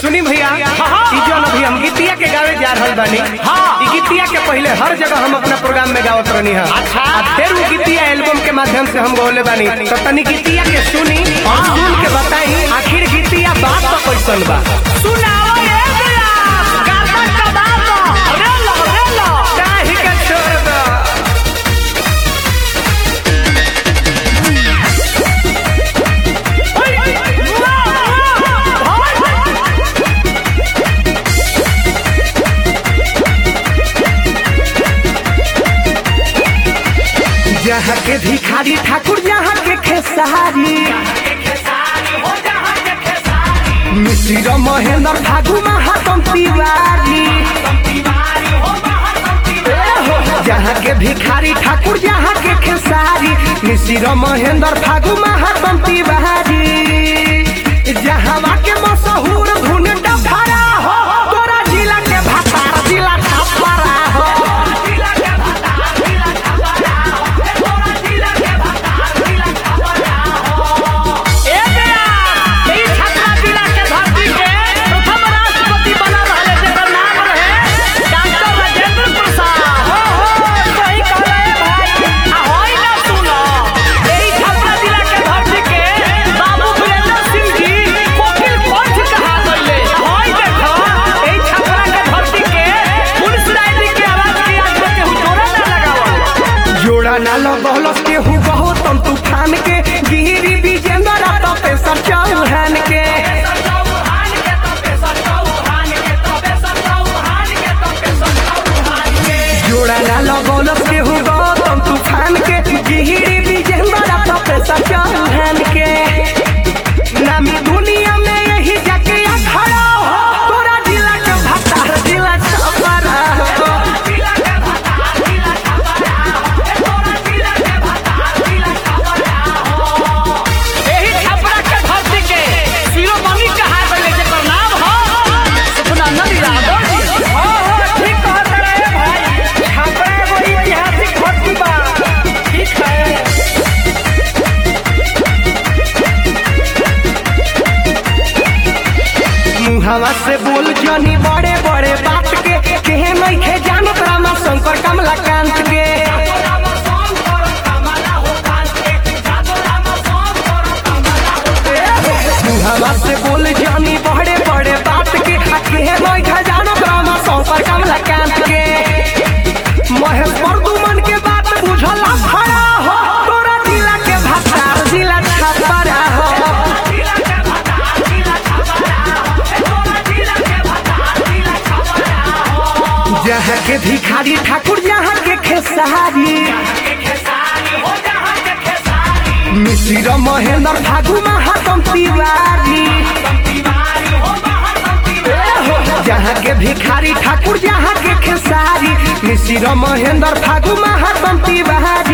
सुनी भैया ई जौन अभी हम गीतिया के गावे जा रहल बानी ई गीतिया के पहले हर जगह हम अपना प्रोग्राम में गावत रहनी है अच्छा। आ फिर वो गीतिया एल्बम के माध्यम से हम गौले बानी तो तनी गीतिया के सुनी और सुन के बताई आखिर गीतिया बात तो कैसन बा सुनाओ ये दिया गाता कबाब रे लो रे लो काहे के छोड़ दो जहाँ के भिखारी ठाकुर जहाँ के खेसारी मिश्र महेंद्र फागु महातम तिवारी जहाँ के भिखारी ठाकुर जहाँ के खेसारी मिश्र महेंद्र फागु महातम तिवारी जहाँ के मशहूर धुन डफरा हो तोरा जिला के भातार जिला ठपरा हो ए दिया ई छत्रा जिला के धरती के प्रथम राष्ट्रपति बना रहले जेकर नाम रहे डॉक्टर राजेंद्र प्रसाद हो हो सही कहले भाई आ होई ना सुनो एही छत्रा जिला के धरती के बाबू वीरेंद्र सिंह जी कोकिल पंच कहा गइले होई देखो एही छत्रा के धरती के पुलिस राय के आवाज के आज में केहू जोड़ा ना लगावल जोड़ा ना लगौलस के हु बहुत हम तूफान के गिरी विजेंद्र तो पेशर चौहान के जोड़ा ना लगौलस के हु बहुत हम तूफान के गिरी विजेंद्र तो पेशर चौहान के नामी दुनिया में यही जाके खड़ा हो तोरा जिला के भतार जिला छपरा हो एही छपरा के धरती के शिरोमणि कहा गइले जेकर नाम हो सुखनंदन यादव जी हो हो ठीक कहत रहे भाई छपरा एगो ऐतिहासिक धरती बा ठीक है मुहावा से बोल जनी बड़े बड़े बात के केहे नहीं खे जानत रामा शंकर कमलाकांत के मुहावा से बोल जनी बड़े बड़े बात के आ केहे नहीं खे जानत रामा शंकर कमलाकांत के महेश प्रदुमन के बात बुझल खड़ा हो तोरा जिला के भतार जिला छपरा हो जहाँ के भिखारी ठाकुर जहाँ के खेसारी मिश्र महेंद्र फागु महातम तिवारी जहाँ के भिखारी ठाकुर जहाँ के खेसारी मिश्र महेंद्र फागु महातम तिवारी